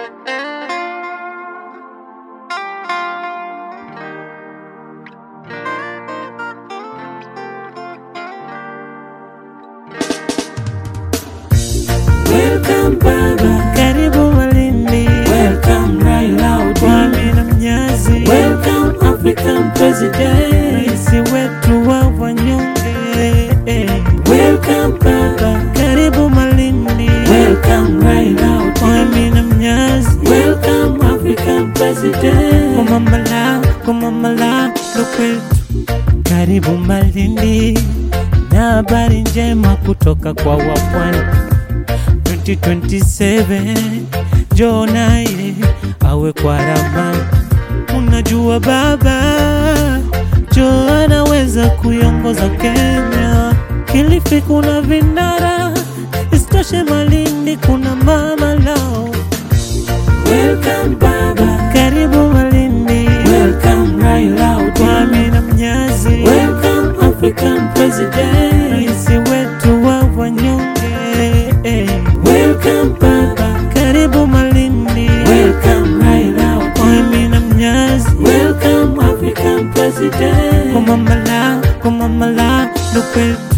Welcome baba, Karibu Malindi, welcome Raila Odinga, Kwame na Mnyazi, welcome African President, rais wetu wa wanyonge. welcome baba, Karibu Malindi, welcome Raila Odinga, Kwame na Mnyazi, welcome African President. kumamala kumamala ndo kwetu. Karibu Malindi na habari njema kutoka kwa wapwani 2027 njoo naye awe kwa ramani. Unajua baba jo anaweza kuiongoza Kenya. Kilifi kuna vinara, isitoshe Malindi kuna mama lao. Welcome baba, Karibu Malindi, welcome Raila Odinga, Kwame na Mnyazi, welcome African President, rais wetu wa wanyonge. welcome baba, Karibu Malindi, welcome Raila Odinga, Kwame na Mnyazi, welcome African President. kumamala kumamala ndo kwetu.